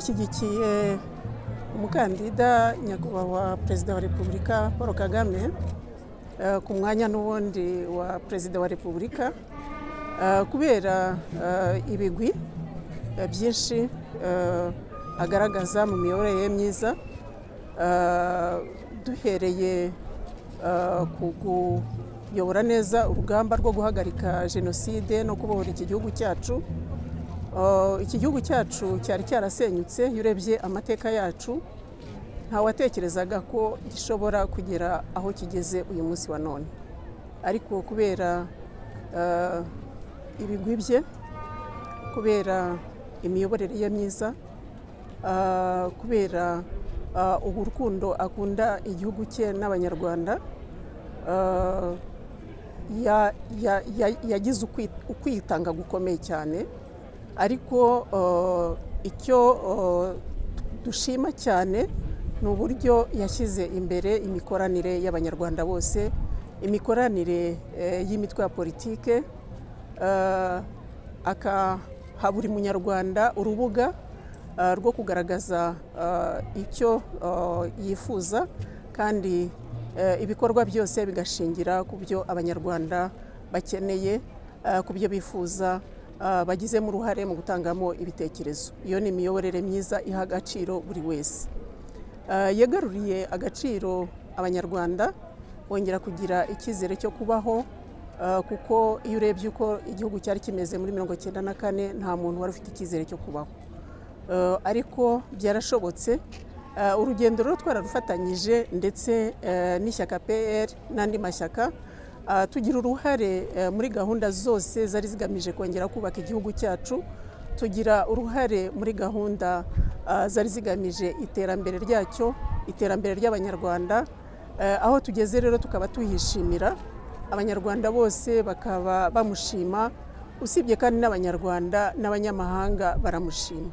twashyigikiye umukandida nyakubahwa perezida wa repubulika paul kagame eh, ku mwanya n'ubundi wa perezida wa repubulika eh, kubera eh, ibigwi eh, byinshi eh, agaragaza mu miyoborere ye myiza eh, duhereye eh, ku kuyobora neza urugamba rwo guhagarika jenoside no kubohora iki gihugu cyacu Uh, iki gihugu cyacu cyari cyarasenyutse iyo urebye amateka yacu ntawatekerezaga ko gishobora kugera aho kigeze uyu munsi wa none ariko kubera uh, ibigwi bye kubera imiyoborere ye myiza uh, kubera uh, ubu rukundo akunda igihugu cye n'abanyarwanda uh, ya- ya- ya- yagize ukwi- ukwitanga gukomeye cyane ariko uh, icyo uh, dushima cyane ni uburyo yashyize imbere imikoranire y'abanyarwanda bose imikoranire eh, y'imitwe ya politike uh, akaha buri munyarwanda urubuga uh, rwo kugaragaza uh, icyo uh, yifuza kandi eh, ibikorwa byose bigashingira ku byo abanyarwanda bakeneye uh, ku byo bifuza ah, bagizemo uruhare mu gutangamo ibitekerezo iyo ni imiyoborere myiza iha agaciro buri wese Ah, yagaruriye agaciro abanyarwanda bongera kugira icyizere cyo kubaho ah, kuko iyo urebye uko igihugu cyari kimeze muri mirongo icyenda na kane nta muntu wari ufite icyizere cyo kubaho Eh, ariko byarashobotse Eh, urugendo rero twararufatanyije ndetse eh, n'ishyaka pr n'andi mashyaka ah, tugira uruhare eh, muri gahunda zose zari zigamije kongera kubaka igihugu cyacu tugira uruhare muri gahunda ah, zari zigamije iterambere ryacyo iterambere ry'abanyarwanda Eh, aho tugeze rero tukaba tuhishimira abanyarwanda bose bakaba bamushima usibye kandi n'abanyarwanda n'abanyamahanga baramushima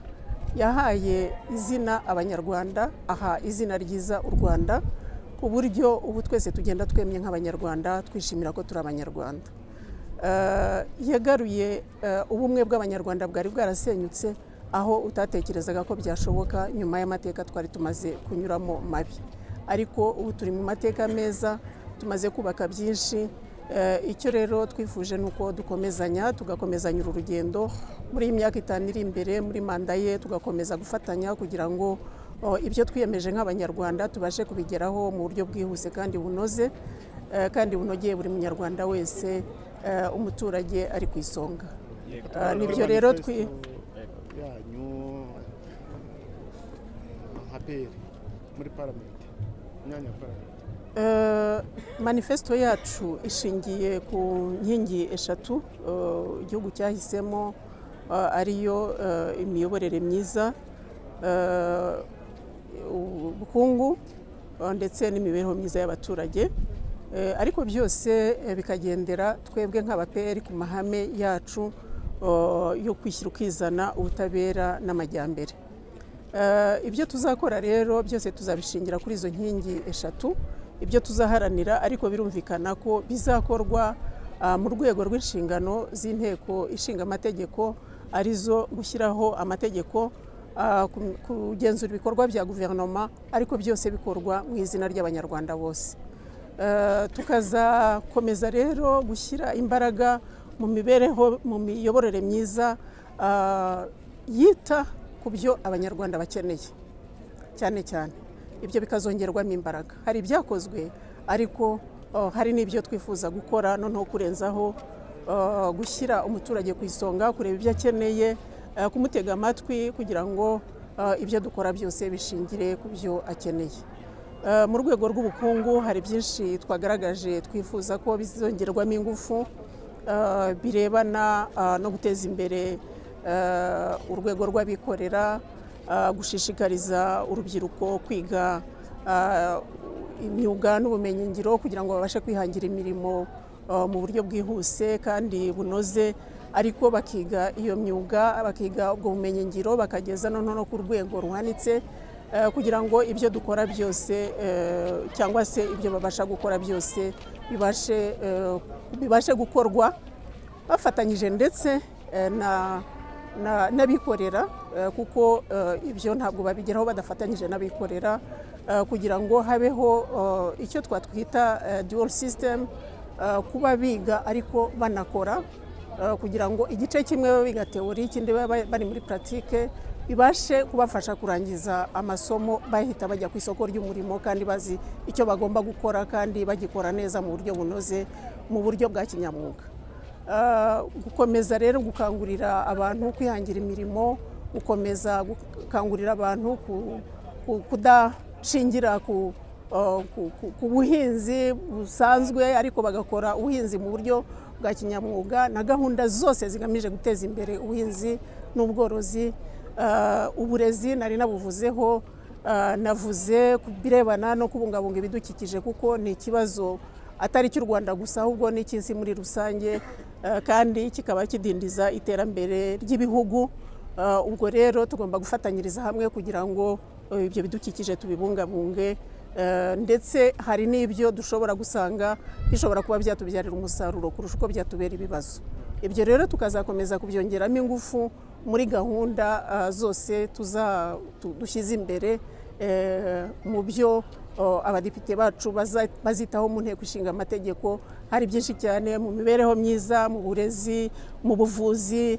yahaye izina abanyarwanda aha izina ryiza u rwanda ku buryo ubu twese tugenda twemye nk'abanyarwanda twishimira ko turi abanyarwanda Eh, yagaruye eh, ubumwe bw'abanyarwanda bwari bwarasenyutse aho utatekerezaga ko byashoboka nyuma y'amateka twari tumaze kunyuramo mabi ariko ubu turi mu mateka meza tumaze kubaka byinshi Eh, icyo rero twifuje ni uko dukomezanya tugakomezanya uru rugendo muri iyi myaka itanu iri imbere muri manda ye tugakomeza gufatanya kugira ngo oh, ibyo twiyemeje nk'abanyarwanda tubashe kubigeraho mu buryo bwihuse kandi bunoze eh, kandi bunogeye buri munyarwanda wese eh, umuturage ari ku isonga Yego, Ah, muri nibyo rero twi- manifesto yanyu nka peri muri paramenti imyanya ya paramenti Eh, manifesto yacu ishingiye ku nkingi eshatu eh, igihugu cyahisemo eh, ariyo eh, imiyoborere myiza eh, ubukungu eh, ndetse n'imibereho myiza y'abaturage Eh, ariko byose eh, bikagendera twebwe nk'abaperi ku mahame yacu eh, yo kwishyira ukizana ubutabera n'amajyambere Eh, ibyo tuzakora rero byose tuzabishingira kuri izo nkingi eshatu ibyo tuzaharanira ariko birumvikana ko bizakorwa ah, mu rwego rw'inshingano z'inteko ishinga amategeko arizo gushyiraho amategeko ah, ku- kugenzura ibikorwa bya guverinoma ariko byose bikorwa mu izina ry'abanyarwanda bose Eh, tukazakomeza rero gushyira imbaraga mu mibereho mu miyoborere myiza ah, yita ku byo abanyarwanda bakeneye cyane cyane ibyo bikazongerwamo imbaraga hari ibyakozwe ariko oh, hari n'ibyo twifuza gukora noneho kurenzaho oh, gushyira umuturage ku isonga kureba ibyo akeneye eh, kumutega amatwi kugira ngo ah, ibyo dukora byose bishingire ku byo akeneye Eh, mu rwego rw'ubukungu hari byinshi twagaragaje twifuza ko bizongerwamo ingufu eh, birebana ah, no guteza imbere eh, urwego rw'abikorera ah, gushishikariza urubyiruko kwiga ah, imyuga n'ubumenyingiro kugira ngo babashe kwihangira imirimo ah, mu buryo bwihuse kandi bunoze ariko bakiga iyo myuga bakiga ubwo bumenyingiro bakageza noneho no ku rwego ruhanitse eh, kugira ngo ibyo dukora byose eh, cyangwa se ibyo babasha gukora byose bibashe, eh, bibashe gukorwa bafatanyije ndetse eh, na na- n'abikorera eh, kuko eh, ibyo ntabwo babigeraho badafatanyije n'abikorera eh, kugira ngo habeho eh, icyo twatwita eh, dual system eh, kuba biga ariko banakora eh, kugira ngo igice kimwe baba biga teori ikindi baba bari muri puratike bibashe kubafasha kurangiza amasomo bahita bajya ku isoko ry'umurimo kandi bazi icyo bagomba gukora kandi bagikora neza mu buryo bunoze mu buryo bwa kinyamwuga Ah, gukomeza rero gukangurira abantu kwihangira imirimo gukomeza gukangurira abantu ku- ku- kudashingira ku ah, ku- ku- ku buhinzi busanzwe ariko bagakora ubuhinzi mu buryo bwa kinyamwuga na gahunda zose zigamije guteza imbere ubuhinzi n'ubworozi Ah, uburezi nari nabuvuzeho Ah, navuze ku birebana no kubungabunga ibidukikije kuko ni ikibazo atari icy'u Rwanda gusa ahubwo n'icy'isi muri rusange ah, kandi kikaba kidindiza iterambere ry'ibihugu Ah, ubwo rero tugomba gufatanyiriza hamwe kugira ngo eh, ibyo bidukikije tubibungabunge Eh, ndetse hari n'ibyo dushobora gusanga bishobora kuba byatubyarira umusaruro kurusha uko byatubera ibibazo ibyo rero tukazakomeza kubyongeramo ingufu muri gahunda ah, zose tuza tu- dushyize imbere eh, mu byo oh, abadepite bacu baza- bazitaho mu nteko ishinga amategeko hari byinshi cyane mu mibereho myiza mu burezi mu buvuzi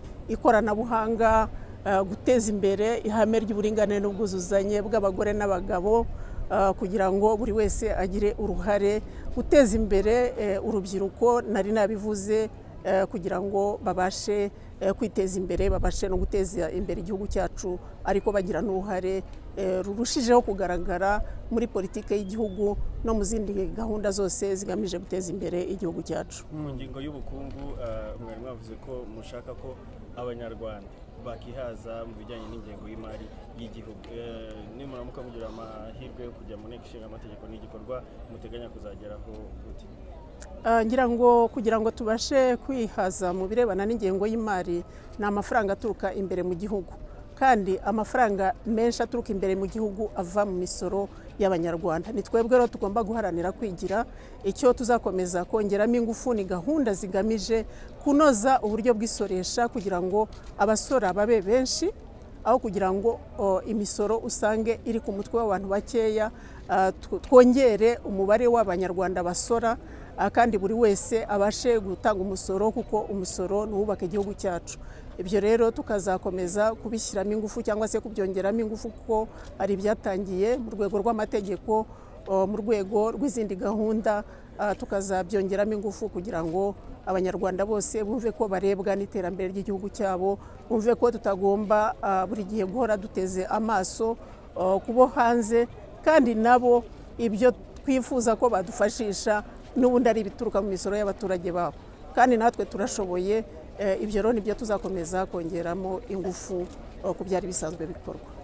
ikoranabuhanga ah, guteza imbere ihame ry'uburinganire n'ubwuzuzanye bw'abagore n'abagabo ah, kugira ngo buri wese agire uruhare guteza imbere eh, urubyiruko nari nabivuze eh, kugira ngo babashe eh, kwiteza imbere babashe no guteza imbere igihugu cyacu ariko bagira n'uruhare eh, rurushijeho kugaragara muri politiki y'igihugu no mu zindi gahunda zose zigamije guteza imbere igihugu cyacu ku ngingo y'ubukungu eh, mwari mwavuze ko mushaka ko abanyarwanda bakihaza mu bijyanye n'ingengo y'imari y'igihugu Eh, nimuramuka mugira amahirwe yo kujya mu nteko ishinga amategeko n'igikorwa muteganya kuzageraho gute Ah, ngira ngo kugira ngo tubashe kwihaza mu birebana n'ingengo y'imari ni amafaranga aturuka imbere mu gihugu kandi amafaranga menshi aturuka imbere mu gihugu ava mu misoro y'abanyarwanda ni twebwe rero tugomba guharanira kwigira icyo tuzakomeza kongeramo ingufu ni gahunda zigamije kunoza uburyo bw'isoresha kugira ngo abasora babe benshi aho kugira ngo o, imisoro usange iri ku mutwe w'abantu bakeya ah, tw- twongere umubare w'abanyarwanda basora ah, kandi buri wese abashe gutanga umusoro kuko umusoro ni uwubaka igihugu cyacu ibyo rero tukazakomeza kubishyiramo ingufu cyangwa se kubyongeramo ingufu kuko hari ibyatangiye mu rwego rw'amategeko o, mu rwego rw'izindi gahunda ah, tukazabyongeramo ingufu kugira ngo abanyarwanda bose bumve ko barebwa n'iterambere ry'igihugu cyabo bumve ko tutagomba ah, buri gihe guhora duteze amaso ah, ku bo hanze kandi nabo ibyo twifuza ko badufashisha n'ubundi ari ibituruka mu misoro y'abaturage babo kandi natwe turashoboye eh, ibyo rero nibyo tuzakomeza kongeramo ingufu ah, ku byari bisanzwe bikorwa